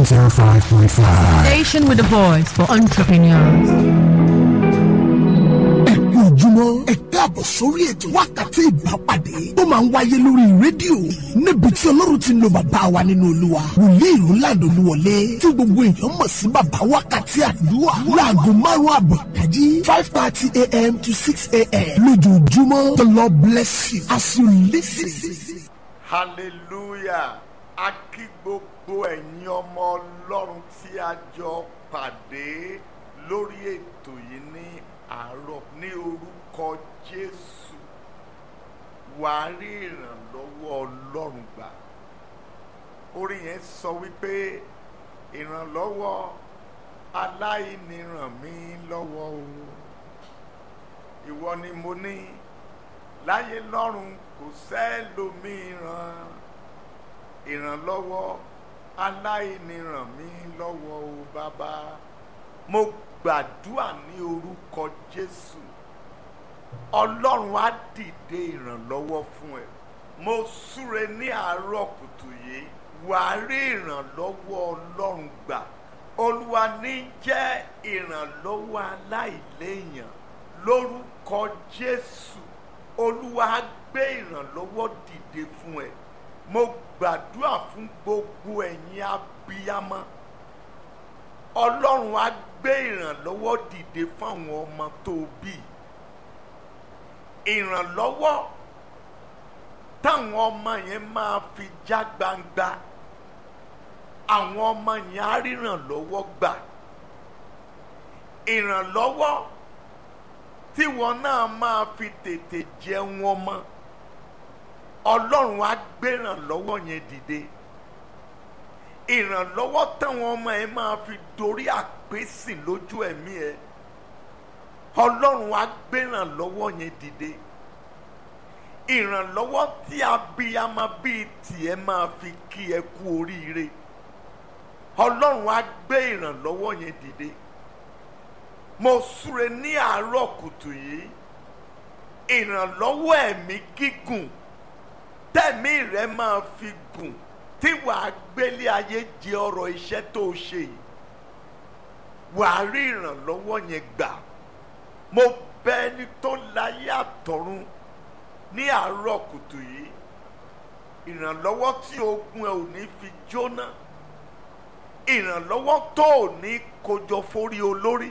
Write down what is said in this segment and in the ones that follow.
105.5. Station with a voice for entrepreneurs. ẹ̀kú ojúmọ́ ẹ káàbọ̀ sórí ètò wákàtí ìbápàdé tó máa ń wáyé lórí rédíò níbi tí ọlọ́run ti ń lo bàbá wa nínú olúwa wòlíì ìrúnlàdó olúwọlé tí gbogbo èèyàn mọ̀ sí bàbá wákàtí àdúrà láago márùn-ún àbọ̀ ìdájí five thirty a.m. to six a.m. lójoojúmọ́ the lord bless you as you listen. hallelujah a kí gbogbo ẹ̀yin ọmọ ọlọ́run tí a jọ pàdé lórí ètò yìí ní àárọ̀ ní orúkọ jésù wàá rí ìrànlọ́wọ́ ọlọ́run gbà orin yẹn sọ wípé ìrànlọ́wọ́ aláìní ràn mí lọ́wọ́ o ìwọ ni mo ní láyé lọ́run kò sẹ́lòmíràn ìrànlọ́wọ́ aláìní ràn mí lọ́wọ́ o bàbá mo gbàdúrà ní orúkọ jésù ọlọ́run á dìde ìrànlọ́wọ́ fún ẹ mo súre ní àárọ̀ kùtù yìí wàá rí ìrànlọ́wọ́ ọlọ́run gbà olúwa ní jẹ́ ìrànlọ́wọ́ aláìléèyàn lórúkọ jésù olúwa á gbé ìrànlọ́wọ́ dìde fún ẹ mo gbàdúrà fún gbogbo ẹ̀yin abiyamọ ọlọ́run á gbé ìrànlọ́wọ́ dìde fáwọn ọmọ tó bí ìrànlọ́wọ́ táwọn ọmọ yẹn máa fi já gbangba àwọn ọmọ yẹn á rírànlọ́wọ́ gbà ìrànlọ́wọ́ tíwọn náà máa fi tètè jẹun ọmọ ọlọ́run á gbé ìrànlọ́wọ́ yẹn dìde ìrànlọ́wọ́ táwọn ọmọ ẹ máa fi dorí àpèsè lójú ẹ̀mí ẹ ọlọ́run á gbé ìrànlọ́wọ́ yẹn dìde ìrànlọ́wọ́ tí abiyamọ bíi tiẹ̀ máa fi kí ẹ kú oríire ọlọ́run á gbé ìrànlọ́wọ́ yẹn dìde mo súre ní àárọ̀ kùtù yìí ìrànlọ́wọ́ ẹ̀mí gígùn tẹ̀mí rẹ máa fi gùn tí wàá gbélé ayé jẹ ọrọ̀ iṣẹ́ tó o ṣe yìí wàá rí ìrànlọ́wọ́ yẹn gbà mo bẹ ẹni tó láyé àtọ̀run ní àárọ̀ kùtù yìí ìrànlọ́wọ́ tí ogun ẹ ò ní fi jóná ìrànlọ́wọ́ tó ò ní kójọ forí olórí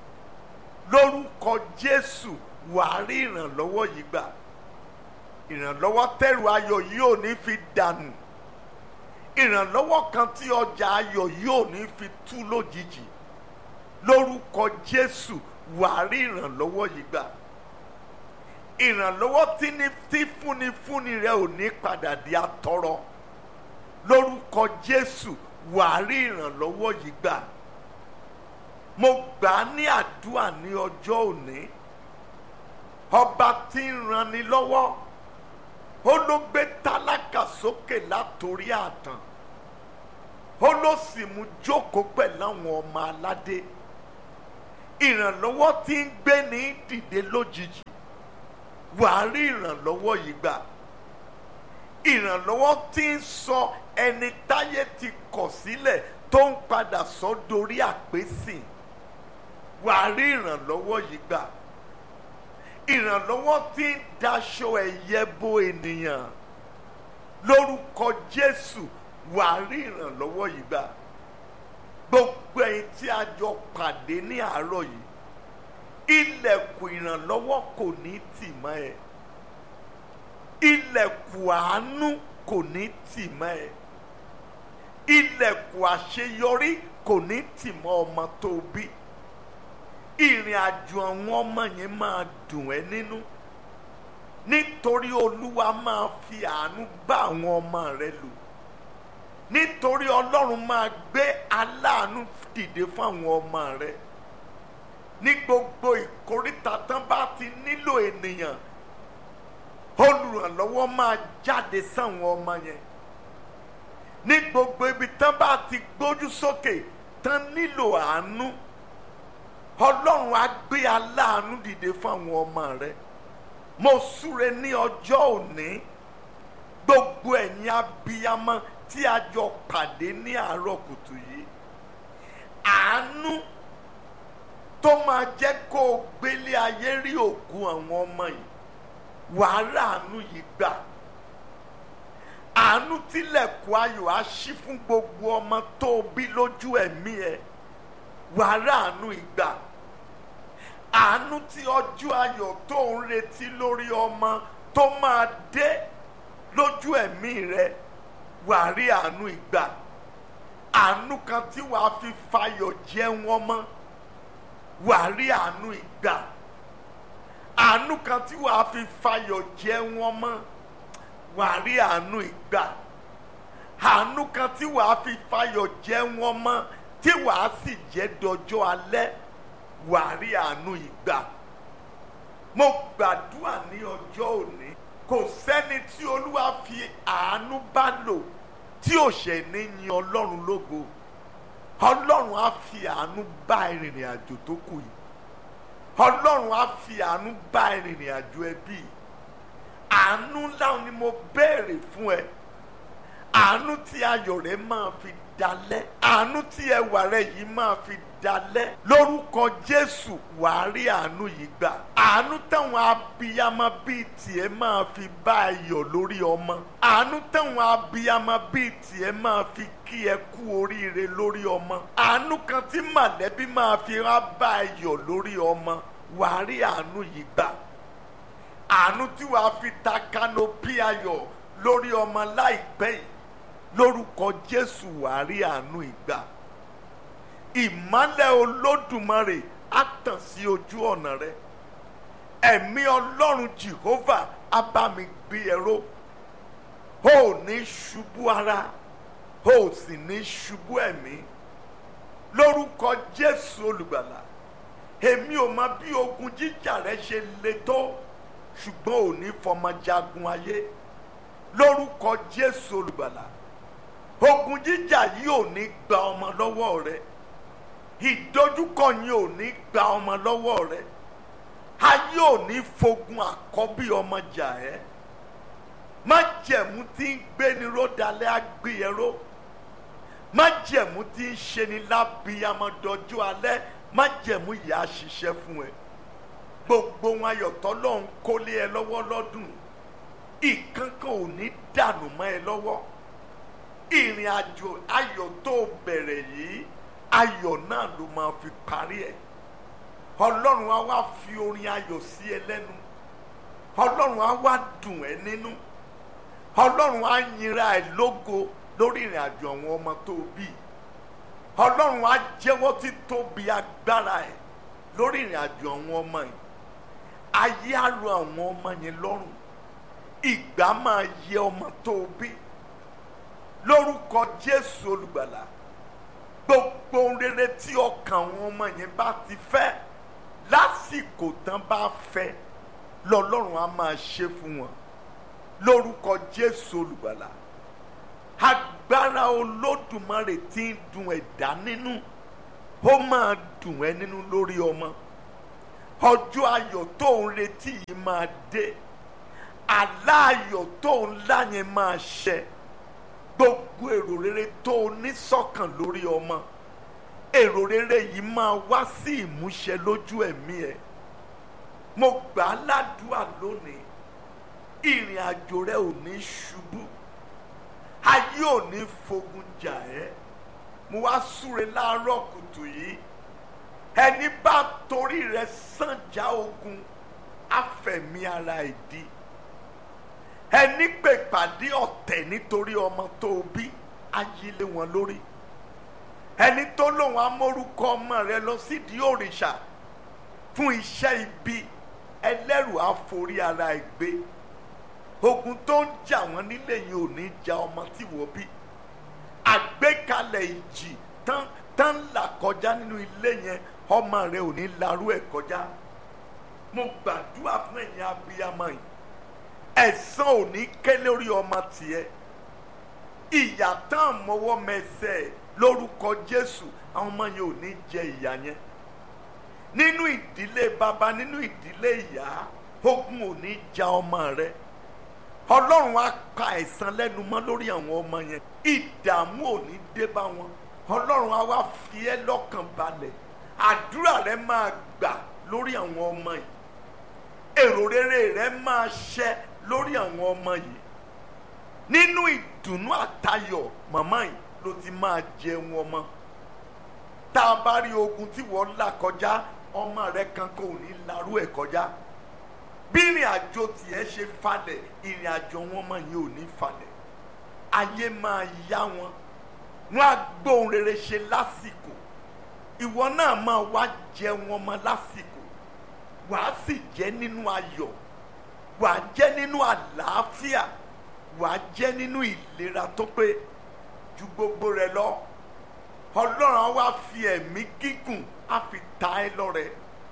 lórúkọ Jésù wàá rí ìrànlọ́wọ́ yìí gbà ìrànlọ́wọ́ tẹ̀rù ayọ̀ yìí ò ní fi dànù ìrànlọ́wọ́ kan tí ọjà ayọ̀ yìí ò ní fi tú lójijì lórúkọ Jésù wàá rí ìrànlọ́wọ́ yìí gbà ìrànlọ́wọ́ tí ní tí fúnni fúnni rẹ ò ní padà di atọ́rọ́ lórúkọ Jésù wàá rí ìrànlọ́wọ́ yìí gbà mo gbà á ní àdúrà ní ọjọ́ òní ọba tí ń ranni lọ́wọ́ ó ló gbé tálákà sókè látòrí àtàn ó ló sì mú jókòó pẹ̀lú àwọn ọmọ aládé ìrànlọ́wọ́ tí ń gbé ní dìde lójijì wàá rí ìrànlọ́wọ́ yìí gbà ìrànlọ́wọ́ tí ń sọ ẹni táyé ti kọ̀ sílẹ̀ tó ń padà sọ dorí àpèsè wàá rí ìrànlọ́wọ́ yìí gbà ìrànlọ́wọ́ tí ń daṣọ ẹ̀yẹ bo ènìyàn lórúkọ Jésù wàá rí ìrànlọ́wọ́ yìí gbà gbogbo ẹ̀yin tí a jọ pàdé ní àárọ̀ yìí ilẹ̀kùn ìrànlọ́wọ́ kò ní tì mọ́ ẹ ilẹ̀kùn àánú kò ní tì mọ́ ẹ ilẹ̀kùn àṣeyọrí kò ní tì mọ́ ọmọ tó bí ìrìn àjò àwọn ọmọ yẹn máa dùn ẹ́ nínú nítorí olúwa máa fi àánú bá àwọn ọmọ rẹ lò nítorí ọlọ́run máa gbé aláàánú dìde fún àwọn ọmọ rẹ ní gbogbo ìkóríta tán bá ti nílò ènìyàn olùrànlọ́wọ́ máa jáde sáwọn ọmọ yẹn ní gbogbo ibi tán bá ti gbójú sókè tán nílò àánú ọlọ́run á gbé aláàánú dìde fún àwọn ọmọ rẹ mo súre ní ọjọ́ òní gbogbo ẹ̀yin abiyamọ tí a jọ pàdé ní àárọ̀ kùtù yìí àánú tó máa jẹ́ kó o gbélé ayé rí òkú àwọn ọmọ yìí wàá ràánú yìí gbà àánú tilẹ̀kùn ayọ̀ á ṣí fún gbogbo ọmọ tó o bí lójú ẹ̀mí ẹ̀ wàá ràánú ìgbà àánú tí ọjọ́ ayọ̀ tó ń retí lórí ọmọ tó máa dé lójú ẹ̀mí rẹ wàá rí àánú ìgbà àánú kan tí wàá fi fayọ̀ jẹun ọmọ wàá rí àánú ìgbà àánú kan tí wàá fi fayọ̀ jẹun ọmọ wàá rí àánú ìgbà àánú kan tí wàá fi fayọ̀ jẹun ọmọ tí wàá sì jẹ́ dọjọ́ alẹ́ wàá rí àánú ìgbà mo gbàdúrà ní ọjọ́ òní kò sẹ́ni tí olúwa fi àánú bá lò tí ò ṣe ní yin ọlọ́run lógo ọlọ́run á fi àánú bá ìrìnrìn àjò tó kù yìí ọlọ́run á fi àánú bá ìrìnrìn àjò ẹbí yìí àánú ńlá ni mo béèrè fún ẹ àánú tí ayọ̀ rẹ máa fi dalẹ̀ àánú tí ẹwà rẹ yìí máa fi dalẹ̀ lórúkọ jésù wàá rí àánú yìí gbà àánú táwọn abiyamọ bíi tiẹ̀ máa fi bá ẹ yọ̀ lórí ọmọ àánú táwọn abiyamọ bíi tiẹ̀ máa fi kí ẹ kú oríire lórí ọmọ àánú kan tí mọ̀lẹ́bí máa fi wá bá ẹ yọ̀ lórí ọmọ wàá rí àánú yìí gbà àánú tí wàá fi ta kanopi ayọ̀ lórí ọmọ láìpẹ́ yìí lórúkọ jésù wàá rí àánú ìgbà ìmọ́lẹ̀ olódùmarè á tàn sí ojú ọ̀nà rẹ ẹ̀mí ọlọ́run jehovah á bá mi gbé ẹ̀rọ o ò ní ṣubú ara o ò sì ní ṣubú ẹ̀mí lórúkọ jésù olùgbàlà èmi ò mọ bí ogun jíjà rẹ ṣe le tó ṣùgbọ́n ò ní fọmọ jagun ayé lórúkọ jésù olùgbàlà ogun jíjà yìí ò ní gba ọmọ lọ́wọ́ rẹ ìdojúkọ yìí ò ní gba ọmọ lọ́wọ́ rẹ ayé ò ní fogun àkọ́bí ọmọ jà ẹ́ májẹ̀mú tí ń gbé ni ródalẹ́ àgbéyẹ̀ró májẹ̀mú tí ń ṣe ni lábíyamọ́dọ́jú alẹ́ májẹ̀mú yìí á ṣiṣẹ́ fún ẹ gbogbo wọn ayọ̀tọ́ lọ́hún kólé ẹ lọ́wọ́ lọ́dún ìkankan ò ní dànù mọ́ ẹ lọ́wọ́ ìrìn àjò ayọ̀ tó bẹ̀rẹ̀ yìí ayọ̀ náà ló máa fi parí ẹ̀ ọlọ́run á wá fi orin ayọ̀ sí ẹ lẹ́nu ọlọ́run á wá dùn ẹ́ nínú ọlọ́run á yinra ẹ lógo lórí ìrìn àjò àwọn ọmọ tó bí ọlọ́run á jẹ́wọ́ títóbi agbára ẹ̀ lórí ìrìn àjò àwọn ọmọ yìí ayé á ro àwọn ọmọ yẹn lọ́rùn ìgbà máa yẹ ọmọ tó bí lórúkọ jésù olùgbàlà gbogbo ohun rere tí ọkàn àwọn ọmọ yẹn bá ti fẹ́ lásìkò tán bá fẹ́ lọ́lọ́run á máa ṣe fún wọn lórúkọ jésù olùgbàlà agbára olódùmarè tí ń dùn ẹ̀dá nínú ó máa dùn ẹ́ nínú lórí ọmọ ọjọ́ ayọ̀ tó ń retí yìí máa dé àlá ayọ̀ tó ń lá yẹn máa ṣẹ gbogbo èrò rere tó o ní sọ́kàn lórí ọmọ èrò rere yìí máa wá sí ìmúṣẹ lójú ẹ̀mí ẹ̀ mo gbà á ládùúà lónìí ìrìn àjò rẹ ò ní ṣubú ayé ò ní fogun jà ẹ́ mo wá súre láàárọ̀ kùtù yìí ẹni bá torí rẹ sànjà ogun àfẹ̀mí ara ìdí ẹni pè pàdé ọ̀tẹ̀ nítorí ọmọ tó o bí ayílé wọn lórí ẹni tó lòun amórúkọ ọmọ rẹ lọ sídìí òrìṣà fún iṣẹ́ ibi ẹlẹ́rù àforí ara ẹ̀ gbé ogun tó ń jà wọ́n nílé yìí ò ní ja ọmọ tí wọ́n bí àgbékalẹ̀ ìjì tán tán là kọjá nínú ilé yẹn ọmọ rẹ ò ní larú ẹ̀ kọjá mo gbàdúrà fún ẹ̀yin abiyamọ yìí ẹ̀san ò ní ké lórí ọmọ tiẹ̀ ìyà tán mọ́wọ́ mẹsẹ̀ lórúkọ Jésù àwọn ọmọ yẹn ò ní jẹ ìyà yẹn nínú ìdílé bàbá nínú ìdílé ìyá ogun ò ní ja ọmọ rẹ ọlọ́run á pa ẹ̀san lẹ́nu mọ́ lórí àwọn ọmọ yẹn ìdààmú ò ní dé bá wọn ọlọ́run á wá fi ẹ́ lọ́kàn balẹ̀ àdúrà rẹ máa gbà lórí àwọn ọmọ yìí èrò rere rẹ máa ṣẹ lórí àwọn ọmọ yìí nínú ìdùnnú àtayọ̀ màmá yìí ló ti máa jẹun ọmọ tá a bá rí ogun tí wọ́n là kọjá ọmọ rẹ kankan ò ní larú ẹ̀ kọjá bí ìrìn àjò tiẹ̀ ṣe falẹ̀ ìrìn àjò wọn mọ̀ yìí ò ní falẹ̀ ayé máa yá wọn wọn á gbóhùn rere ṣe lásìkò ìwọ náà máa wá jẹun ọmọ lásìkò wàá sì jẹ nínú ayọ̀ wàá jẹ nínú àlàáfíà wàá jẹ nínú ìlera tó pé ju gbogbo rẹ lọ ọlọ́run á wá fi ẹ̀mí gígùn á fi ta ẹ́ lọ́rẹ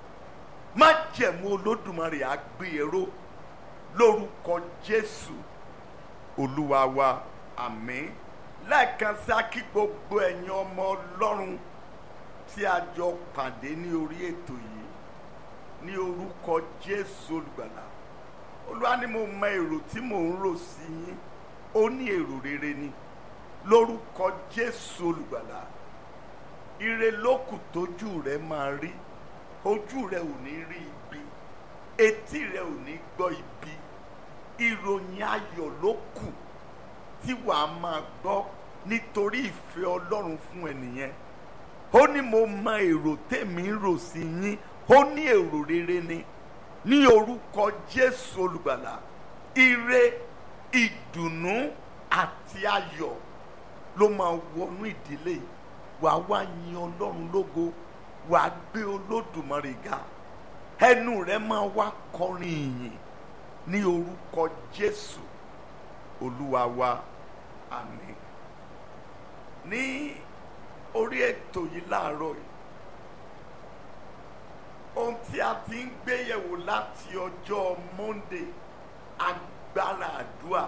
má jẹ̀mú olódùmarè á gbé e ró lórúkọ jésù olúwa wa àmín lẹ́ẹ̀kan sí akí gbogbo ẹ̀yin ọmọ ọlọ́run tí a jọ pàdé ní orí ètò yìí ní orúkọ jésù olùgbàlà olúwa ni mo mọ èrò tí mò ń rò sí yín ó ní èrò rere ni lórúkọ jésù olùgbàlà ire lókù tójú rẹ máa rí ojú rẹ ò ní rí ibi etí rẹ ò ní gbọ́ ibi ìròyìn ayọ̀ ló kù tí wàá máa gbọ́ nítorí ìfẹ́ ọlọ́run fún ẹnìyẹn ó ní mo mọ èrò tèmi ń rò sí yín ó ní èrò rere ni ní orúkọ jésù olùgbàlà ire ìdùnnú àti ayọ̀ ló máa wọnú ìdílé yìí wàá wá yin ọlọ́run lógo wàá gbé olódùmarè ga ẹnu rẹ máa wá kọrin ìyìn ní orúkọ jésù olúwa wa àmín ní orí ètò yìí láàárọ̀ yìí ohun tí a ti ń gbéyẹ̀wò láti ọjọ́ monday agbára àdúrà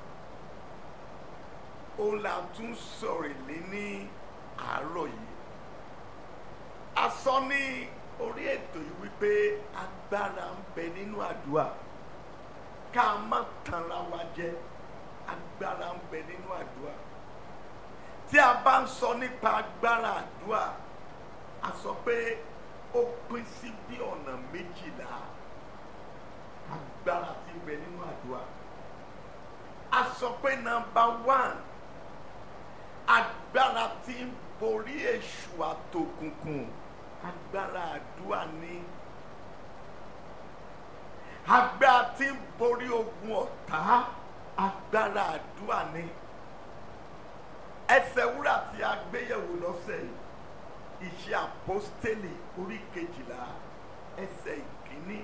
òun là tún sọ̀rọ̀ lé ní àárọ̀ yìí a sọ ní orí ètò yìí wípé agbára ń bẹ nínú àdúrà ká má tanra wa jẹ agbára ń bẹ nínú àdúrà tí a bá ń sọ nípa agbára àdúrà a sọ pé ó pín sí bí ọ̀nà méjìlá agbára tí ń bẹ nínú àdúrà a sọ pé nọ́mbà one agbára tí ń borí èṣù àtòkùnkùn agbára àdúrà ni agbára tí ń borí ogun ọ̀tá agbára àdúrà ni ẹsẹ̀ wúrà tí a gbéyẹ̀wò lọ́sẹ̀ yìí iṣẹ́ àpọ́stélì orí kejìlá ẹsẹ̀ ìkíní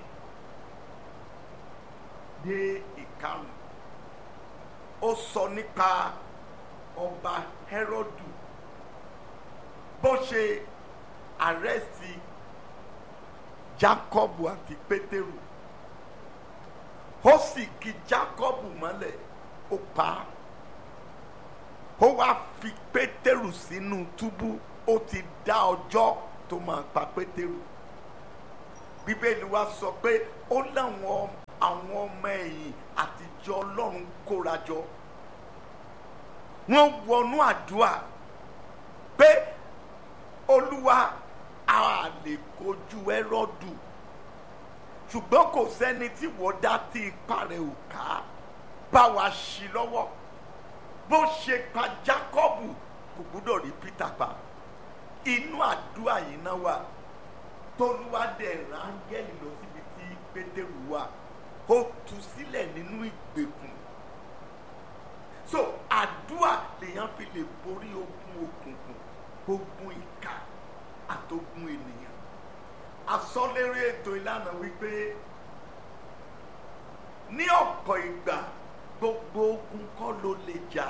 dé ìkarùn ó sọ nípa ọba Hẹ́rọ́dù bó ṣe àrẹ́sì Jákọ́bù àti Pétérù ó sì kì Jákọ́bù mọ́lẹ̀ ó pa á ó wá fi Pétérù sínú túbú ó ti dá ọjọ́ tó máa pa Pétérù Bíbélì wa sọ pé ó láwọn àwọn ọmọ ẹ̀yìn àtijọ́ Ọlọ́run kóra jọ wọ́n wọnú àdúrà pé olúwa a lè kojú ẹrọ́dù ṣùgbọ́n kò sẹ́ni tí wọ́n dá tí ipá rẹ̀ ò ká bá wa ṣí lọ́wọ́ bó ṣe pa Jákọ́bù kò gbúdọ̀ rí Peter pa inú àdúrà yìí náà wà tolúwa dẹ̀ rángẹ́lì lọ síbi tí Pétérù wà ó tú sílẹ̀ nínú ìgbèkùn so àdúrà lèèyàn fi lè borí ogun òkùnkùn ogun ìka àtogun ènìyàn asọ́lérí ètò ìlànà wípé ní ọ̀pọ̀ ìgbà gbogbo ogun kọ́ ló lè jà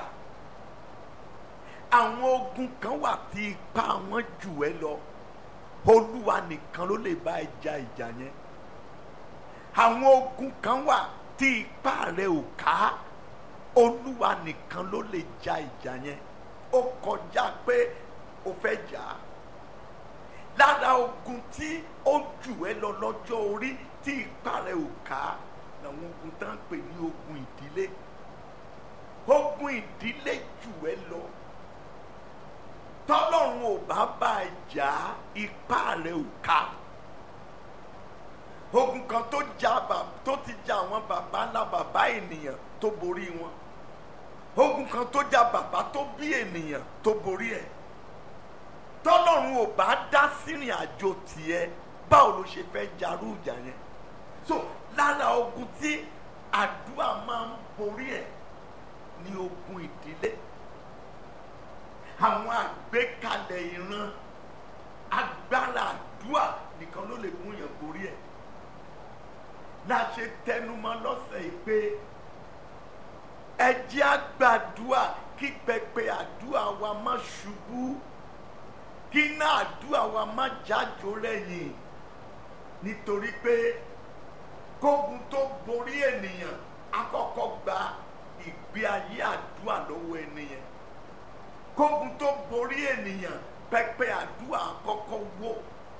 àwọn ogun kan wà tí ipá wọn jù ẹ́ lọ olúwa nìkan ló lè bá ẹ jà ìjà yẹn àwọn ogun kan wà tí ipá rẹ ò ká olúwa nìkan ló lè jà ìjà yẹn ó kọjá pé o fẹ́ jà á lára ogun tí ó jù ẹ́ lọ lọ́jọ́ orí tí ipá rẹ ò ká làwọn ogun tá à ń pè ní ogun ìdílé ogun ìdílé jù ẹ lọ tọ́lọ́run ò bá bá a jà ipá rẹ̀ ò ká ogun kan tó jà bà tó ti jà àwọn bàbá ńlá bàbá ènìyàn tó borí wọn ogun kan tó jà bàbá tó bí ènìyàn tó borí ẹ̀ tọ́lọ́run ò bá dá sírìn àjò tiẹ̀ báwo ló ṣe fẹ́ jarú ìjà yẹn so lára ogun tí àdúrà máa ń borí ẹ̀ ní ogun ìdílé àwọn àgbékalẹ̀ ìran agbára àdúrà nìkan ló lè mú yàn borí ẹ̀ la ṣe tẹnumọ́ lọ́sẹ̀ yìí pé ẹ jẹ́ àgbàdúà kí pẹpẹ àdúà wa má ṣubú kí iná àdúà wa má jájó lẹ́yìn nítorí pé kógun tó borí ènìyàn àkọ́kọ́ gba ìgbé ayé àdúà lọ́wọ́ ènìyàn kógun tó borí ènìyàn pẹpẹ àdúà àkọ́kọ́ wó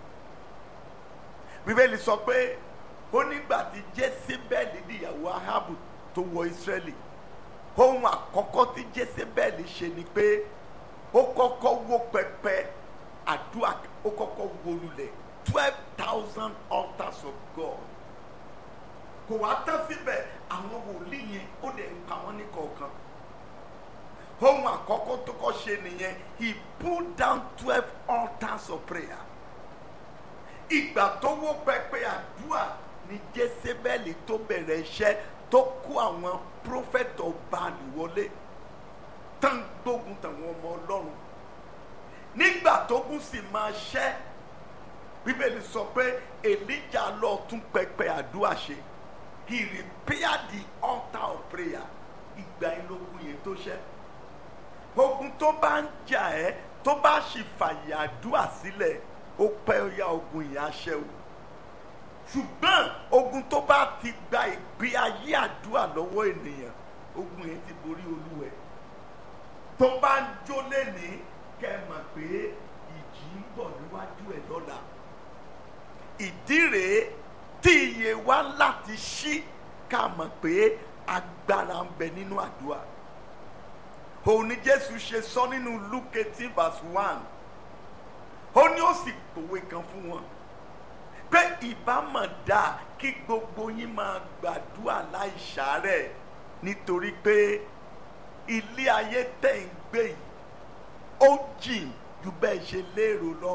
bíbélì sọ pé ó nígbà tí jésébẹ́lì níyàwó ahabu tó wọ ìsírẹ́lì ohun àkọ́kọ́ tí jésébẹ́lì ṣe ni pé ó kọ́kọ́ wó pẹpẹ àdúrà ó kọ́kọ́ wó lulẹ̀ twelve thousand altars of God kò wá tán síbẹ̀ àwọn wòlíì yẹn ó lè pa wọ́n ní kọ̀ọ̀kan ohun àkọ́kọ́ tó kọ́ ṣe nìyẹn he pulled down twelve altars of prayer ìgbà tó wó pẹpẹ àdúrà ni jésébẹ́lì tó bẹ̀rẹ̀ iṣẹ́ tó kó àwọn prófẹ́tọ̀ Báálì wọlé tán gbógun tàwọn ọmọ ọlọ́run nígbà tógun sì máa ṣẹ́ bíbélì sọ pé èlíjà lọ tún pẹpẹ àdúrà ṣe he repaired the altar of prayer ìgbà ìlógun yẹn tó ṣẹ́ ogun tó bá ń jà ẹ́ tó bá sì fàyè àdúrà sílẹ̀ ó pẹ́ ó yá ogun yẹn á ṣẹ́ o ṣùgbọ́n ogun tó bá ti gba ìgbé ayé àdúrà lọ́wọ́ ènìyàn ogun yẹn ti borí olúwẹ̀ tó bá ń jó lẹ́ni kẹ́ ẹ mọ̀ pé ìjì ń bọ̀ níwájú ẹ̀ lọ́la ìdí rèé tí iye wa láti ṣí ká mọ̀ pé agbára ń bẹ nínú àdúrà òun ni Jésù ṣe sọ nínú Luke eighteen verse one ó ní ó sì pòwe kan fún wọn pé ìbámọ̀ dáa kí gbogbo yín máa gbàdúrà láì ṣàárẹ̀ nítorí pé ilé ayé tẹ̀ ń gbé yìí ó jìn ju bẹ́ẹ̀ ṣe lérò lọ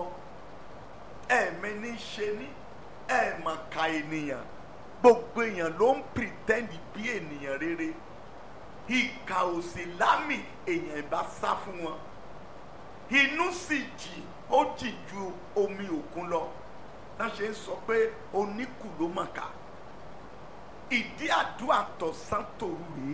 ẹ̀mí ní ṣe ní ẹ̀mọ̀ka ènìyàn gbogbo èèyàn ló ń pretend bí ènìyàn rere ìkà òsì lámì èèyàn ìbá sá fún wọn inú sì jì ó jì ju omi òkun lọ náà ṣe ń sọ pé oníkù ló mọ̀ ká ìdí àdúrà tọ̀sán tòru rèé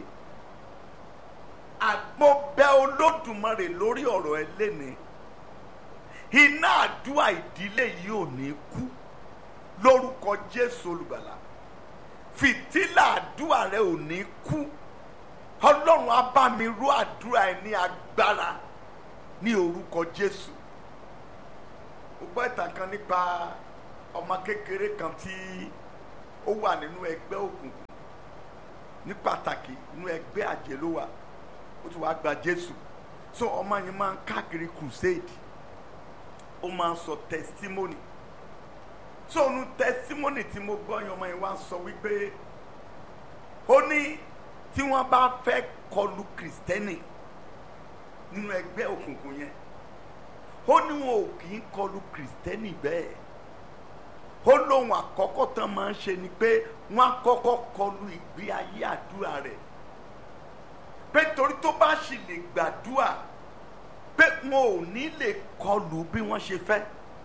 àgbo bẹ olódùmarè lórí ọ̀rọ̀ ẹ lẹ́ni iná àdúrà ìdílé yìí ò ní kú lórúkọ Jésù olùgbàlà fìtílà àdúrà rẹ ò ní kú ọlọ́run á bá mi rú àdúrà ẹ ní agbára ní orúkọ Jésù ó gbọ́ ìtàn kan nípa ọmọ kékeré kan tí ó wà nínú ẹgbẹ́ òkùnkùn ní pàtàkì nínú ẹgbẹ́ àjẹ́ ló wà ó ti wá gba Jésù so ọmọ yẹn máa ń káàkiri crusade ó máa ń sọ testimony so nu testimony tí mo gbọ́ yẹn ọmọ yẹn wá sọ wípé ó ní tí wọ́n bá fẹ́ kọlu kristẹni nínú ẹgbẹ́ òkùnkùn yẹn ó ní wọn ò kì í kọlu kristẹni bẹ́ẹ̀ ó lóun àkọ́kọ́ tán máa ń ṣe ni pé wọ́n á kọ́kọ́ kọlu ìgbé ayé àdúrà rẹ̀ pé torí tó bá sì lè gbàdúrà pé wọn ò ní lè kọlu bí wọ́n ṣe fẹ́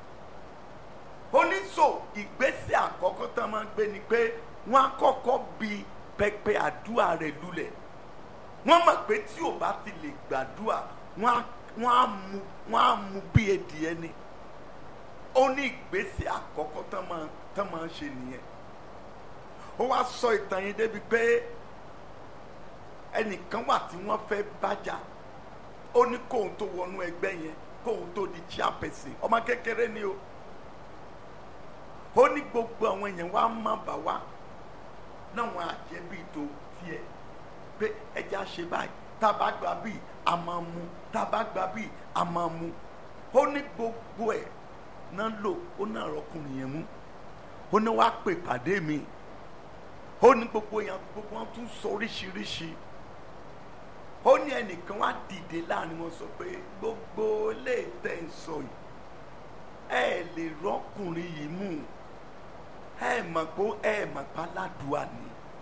ó ní so ìgbésẹ̀ àkọ́kọ́ tán máa ń gbé ni pé wọ́n á kọ́kọ́ bi pẹpẹ àdúrà rẹ̀ lulẹ̀ wọ́n mọ̀ pé tí ò bá ti lè gbàdúrà wọ́n á wọ́n á mú wọ́n á mú bí edìẹ ni ó ní ìgbésẹ̀ àkọ́kọ́ tán máa tán máa ń ṣe nìyẹn ó wá sọ ìtàn yẹn débi pé ẹnìkan wà tí wọ́n fẹ́ bájà ó ní kóun tó wọnú ẹgbẹ́ yẹn kóun tó di chairperson ọmọ kékeré ni o ó ní gbogbo àwọn èèyàn wá má bà wá náwọn àjẹbí tó tiẹ̀ pé ẹja ṣe báyìí tá a bá gba bíi a máa mu tá a bá gba bíi a máa mu ó ní gbogbo ẹ̀ náà lò ó náà rọkùnrin yẹn mú ó ní wàá pè pàdé mi ó ní gbogbo yẹn gbogbo wọn tún sọ oríṣiríṣi ó ní ẹnìkan wá dìde láàrin wọn sọ pé gbogbo ilé tẹ̀ ń sọ yìí ẹ lè rọkùnrin yìí mú ẹ mọ̀ pé ẹ mọ̀ pé aládùúà ni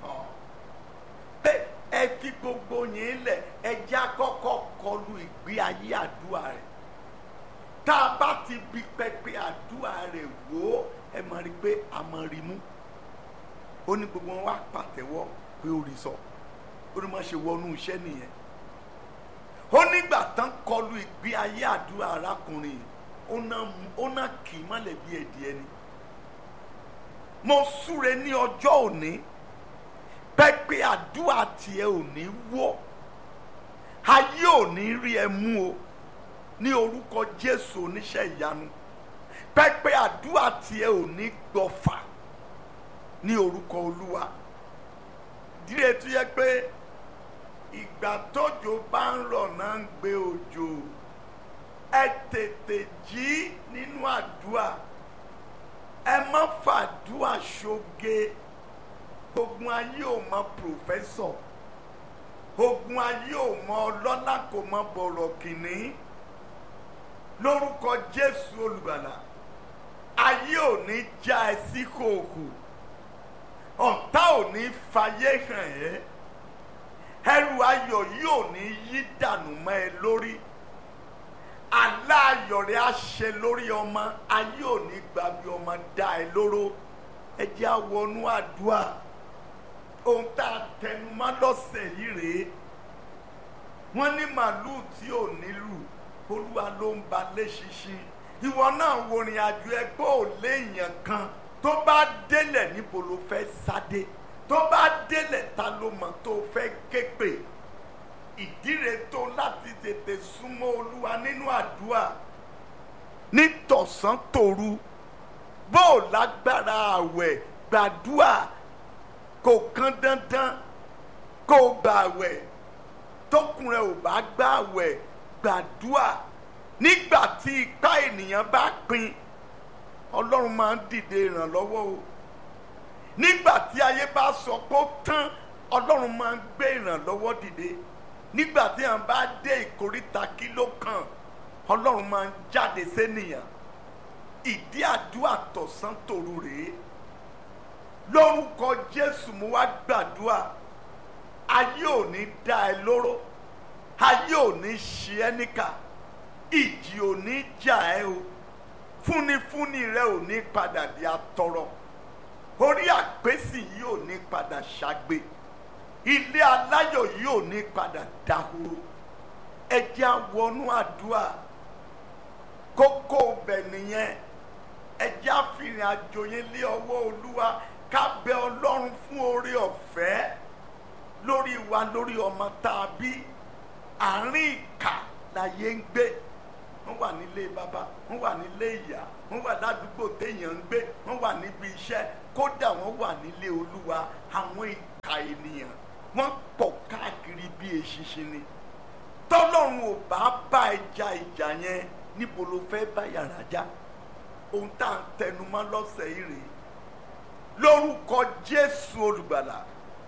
pé ẹ fi gbogbo yẹn lẹ̀ ẹ já kọ́kọ́ kọlu ìgbé ayé àdúrà rẹ̀ tá a bá ti bi pẹpẹ àdúrà rẹ̀ wò ó ẹ máa rí i pé a máa rí mú ó ní gbogbo wọn wá pàtẹ́wọ́ pé ó rí sọ ó ní má ṣe wọnú iṣẹ́ nìyẹn ó nígbà tán kọlu ìgbé ayé àdúrà arákùnrin ó ná ó ná kì í mọ́lẹ̀ bí ẹ̀dìẹ ni mo súre ní ọjọ́ òní pẹ́pẹ́ àdúrà tiẹ̀ ò ní wọ́ ayé ò ní rí ẹ mú o ní orúkọ Jésù oníṣẹ́ ìyanu pẹ́pẹ́ àdúrà tiẹ̀ ò ní gbọ́fà ní orúkọ Olúwa díẹ̀ tó yẹ pé ìgbà tójò bá ń rọ̀ náà ń gbé òjò ẹ tètè jí nínú àdúrà ẹ má fàdúrà ṣoge ogun ayé ò mọ pòfẹ́sọ̀ ogun ayé ò mọ ọlọ́lá kò mọ bọ̀rọ̀ kìnní lórúkọ Jésù olùgbàlà ayé ò ní já ẹ sí kòkò ọ̀tá ò ní fayé hàn ẹ́ ẹrù ayọ̀ yìí ò ní yí dànù mọ́ ẹ lórí àlá ayọ̀ rẹ̀ á ṣe lórí ọmọ ayé ò ní gbà bí ọmọ dá ẹ lóró ẹ jẹ́ àwọnú àdúrà ohun tá a tẹnumọ́ lọ́sẹ̀ yìí rèé wọ́n ní màlúù tí ò nílù olúwa ló ń ba léṣinṣin ìwọ náà wo ìrìn àjò ẹgbẹ́ ò léèyàn kan tó bá délẹ̀ níbo ló fẹ́ sáde tó bá délẹ̀ ta ló mọ̀ tó fẹ́ képe ìdíre tó láti tètè súnmọ́ olúwa nínú àdúrà nítọ̀sán tòru bó o lágbára àwẹ̀ gbàdúrà kò kán dandan kó o gbà àwẹ̀ tókùnrin ò bá gbà àwẹ̀ gbàdúrà nígbà tí ipá ènìyàn bá pin ọlọ́run máa ń dìde ìrànlọ́wọ́ o nígbà tí ayé bá sọ pé ó tán ọlọ́run máa ń gbé ìrànlọ́wọ́ dìde nígbà tí àwọn bá dé ìkóríta kí ló kàn ọlọ́run máa ń jáde sénìyàn ìdí àdúrà tọ̀sán tòru rèé lórúkọ jésù mo wá gbàdúrà ayé ò ní dá ẹ lóró ayé ò ní ṣe ẹ́ níkà ìjì ò ní jà ẹ́ o fúnifúni rẹ ò ní padà di atọrọ orí àpèsè yìí ò ní padà ṣàgbé ilé aláyọ̀ yìí ò ní padà dahoro ẹ jẹ́ á wọnú àdúrà kókó bẹ̀ nìyẹn ẹ jẹ́ á fìrìn àjò yẹn lé ọwọ́ olúwa ká bẹ ọlọ́run fún oore ọ̀fẹ́ lórí wa lórí ọmọ tá a bí àárín ìkà láyé ń gbé wọ́n wà nílé bàbá wọ́n wà nílé ìyá wọ́n wà ládùúgbò téèyàn ń gbé wọ́n wà níbi iṣẹ́ kódà wọ́n wà nílé olúwa àwọn ìkà ènìyàn wọ́n pọ̀ káàkiri bí eṣinṣin ni tọ́lọ́run ò bá bá ẹja ìjà yẹn níbo ló fẹ́ bá yàrá já ohun tá à ń tẹnumọ́ lọ́sẹ̀ yìí rèé lórúkọ jésù olùgbàlà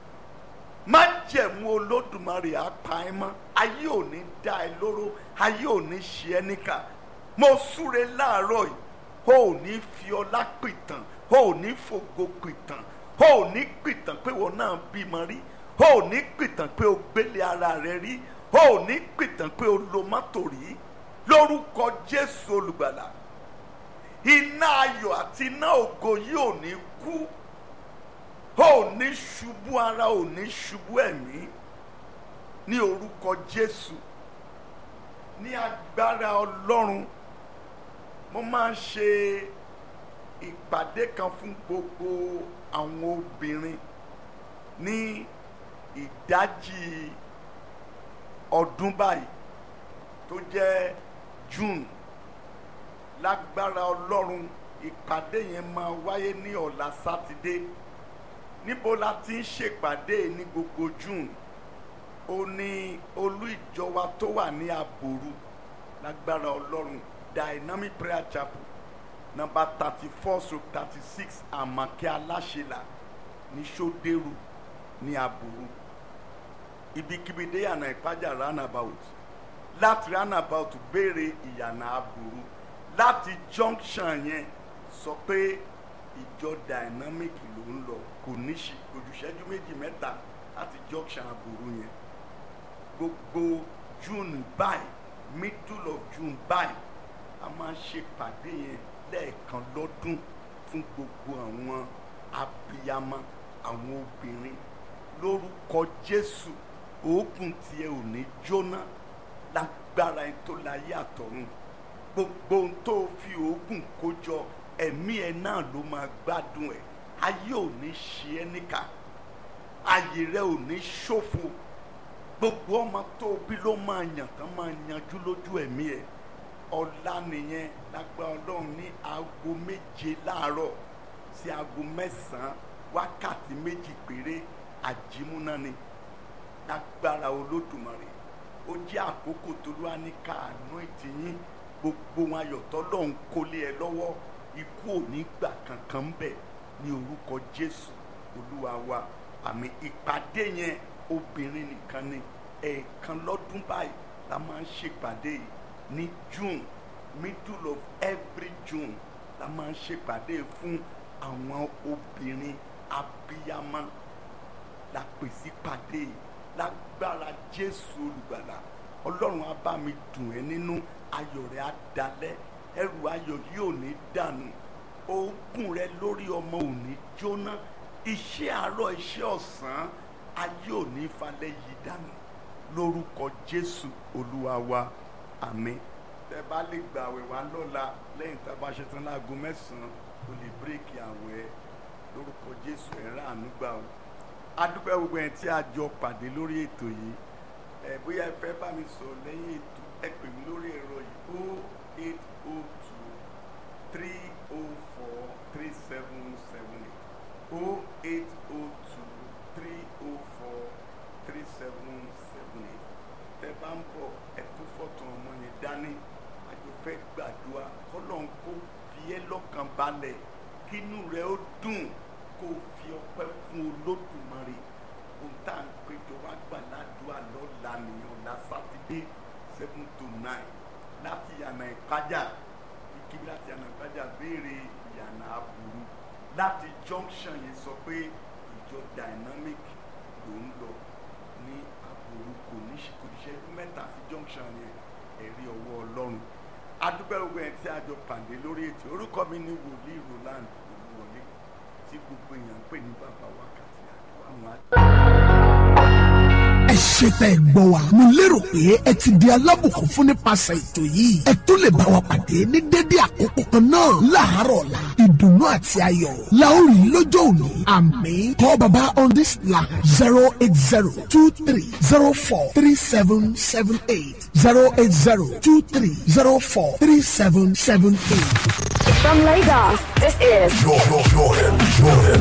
májẹ̀mú olódùmarè apá ẹ mọ́ ayé ò ní dá ẹ lóró ayé ò ní ṣe ẹ́ níkà mo súre láàárọ̀ yìí o ò ní fi ọlá pìtàn o ò ní fògo pìtàn o ò ní pìtàn pé wọn náà bímọ rí o ò ní pìtàn pé o gbélé ara rẹ rí o ò ní pìtàn pé o lo mọ́tò rí lórúkọ jésù olùgbàlà iná ayọ̀ àti iná ògo yìí ò ní kú ò ní ṣubú ara ò ní ṣubú ẹ̀mí ní orúkọ jésù ní agbára ọlọ́run mo máa ń ṣe ìpàdé kan fún gbogbo àwọn obìnrin ní ìdájí ọdún báyìí tó jẹ́ june lágbára ọlọ́run ìpàdé yẹn máa wáyé ní ọ̀la sátidé níbo la ti ń ṣèpàdé ní gbogbo june ó ní olú ìjọ wa tó wà ní àbòrú lágbára ọlọ́run dynamic prayer chapel number thirty four stroke thirty six àmàkẹ́ aláṣẹlà ní sódẹ́rù ní àbòrú ibikíbi dé yànnà ìpájà roundabout láti roundabout béèrè ìyànà àbòrú láti junction yẹn sọ pé ìjọ dynamic ló ń lọ kò ní ṣe ojúṣẹ́jú méjì mẹ́ta láti junction àbòrú yẹn gbogbo june báyìí middle of june báyìí a máa ń ṣèpàdé yẹn lẹ́ẹ̀kan lọ́dún fún gbogbo àwọn abiyamọ àwọn obìnrin lórúkọ jésù òògùn tiẹ̀ ò ní jóná lágbára ẹni tó láyé àtọ̀run gbogbo ohun tó fi òògùn kó jọ ẹ̀mí ẹ̀ náà ló máa gbádùn ẹ̀ ayé ò ní ṣe ẹ́ níkà ayé rẹ ò ní ṣòfò gbogbo ọmọ tó bí ló máa yàn tán máa yanjú lójú ẹ̀mí ẹ̀ ọ̀la nìyẹn lágbára ọlọ́run ní aago méje láàárọ̀ sí aago mẹ́sàn-án wákàtí méjì péré àjímúná ni lágbára olódùmarè ó jẹ́ àkókò tó ló wá ní káàánú ìtìyín gbogbo wọn ayọ̀tọ́ lọ́hún kólé ẹ lọ́wọ́ ikú ò ní gbà kankan ń bẹ̀ ní orúkọ jésù olúwa wa àmì ìpàdé yẹn obìnrin nìkan ni ẹ̀ẹ̀kan lọ́dún báyìí la máa ń ṣèpàdé yìí ní june middle of every june la máa ń ṣèpàdé fún àwọn obìnrin abiyamọ la pèsè pàdé yìí lágbára jésù olùgbàlà ọlọ́run á bá mi dùn ẹ́ nínú ayọ̀ rẹ̀ á dalẹ̀ ẹrù ayọ̀ yóò ní dànù oògùn rẹ lórí ọmọ ò ní jóná iṣẹ́ àárọ̀ iṣẹ́ ọ̀sán ayé ò ní falẹ̀ yìí dànù lórúkọ jésù olúwa wa àmín tẹ bá lè gbà àwẹ̀ wá lọ́la lẹ́yìn tá a bá ṣe tán láago mẹ́sàn-án o lè bírèkì àwẹ̀ lórúkọ jésù ẹ̀ rà àánú gbà o adúpẹ́ gbogbo ẹ̀ tí a jọ pàdé lórí ètò yìí ẹ bóyá ẹ fẹ́ bá mi sọ lẹ́yìn ètò ẹ pè mí lórí ẹ̀rọ yìí o eight o two three o four three seven seven eight o eight o two three o four three seven seven eight tẹ bá ń bọ̀ ẹ kú fọ́tò ọmọ yẹn dání àjọ fẹ́ gbàdúrà kọ́lọ́n kó fi ẹ́ lọ́kàn balẹ̀ kínú rẹ̀ ó dùn kó fi ọpẹ́ fún olódùmarè ohun tá à ń péjọ wá gbà ládùúgbà lọ́la nìyẹn ọ̀la sátidé seven to nine láti yànnà ìpájà kíkí láti yànnà ìpájà béèrè ìyànà àbúrú láti junction yẹn sọ pé ìjọ dynamic ló ń lọ ní àbúrú kò ní kò ní ṣẹ́jú mẹ́ta sí junction yẹn ẹ̀rí ọwọ́ ọlọ́run adúpẹ́ gbogbo ẹ̀ tí a jọ pàdé lórí ètò orúkọ mi ní wòlíì roland olúwọlé tí gbogbo èèyàn ń pè ní bàbá wákàtí àdúrà àwọn àti. ẹ ṣe tẹ́ ẹ gbọ́ wa mo lérò pé ẹ ti di alábùkún fún nípasẹ̀ ètò yìí ẹ tó lè bá wa pàdé ní dédé àkókò kan náà láàárọ̀ ọ̀la ìdùnnú àti ayọ̀ la ó rí lọ́jọ́ òní àmín call baba on this line zero eight zero two three zero four three seven seven eight zero eight zero two three zero four three seven seven eight. From Lagos, this is Jordan, Jordan, Jordan.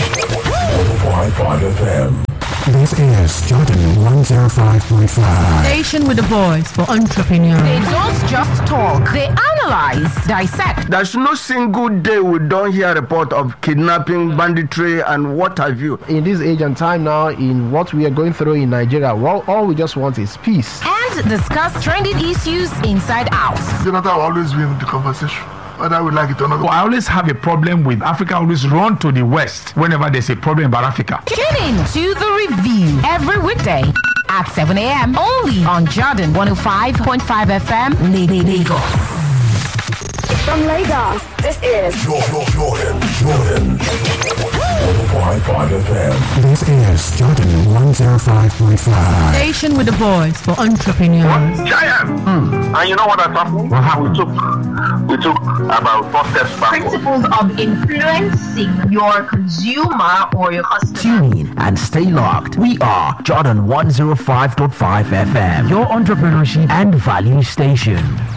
105.5 FM. This is Jordan 105.5. Station with a voice for entrepreneurs. They don't just talk, they analyze, dissect. There's no single day we don't hear report of kidnapping, banditry, and what have you. in this age and time now in what we are going through in Nigeria, well, all we just want is peace. And discuss trending issues inside out. Jonathan will always be in the conversation, whether we like it or not. I always have a problem with Africa always run to the West whenever there's a problem about Africa. Tune in to the review every weekday at 7 a.m. only on Jordan 105.5 FM, Lagos. from Lagos, this is Jordan, Jordan, Jordan. 105.5 FM. This is Jordan 105.5. Station with a voice for entrepreneurs. Giant. And you know what has happened? What happened? We took we took about four steps back. principles of influencing your consumer or your customer. Tune in and stay locked. We are Jordan 105.5 FM, your entrepreneurship and value station.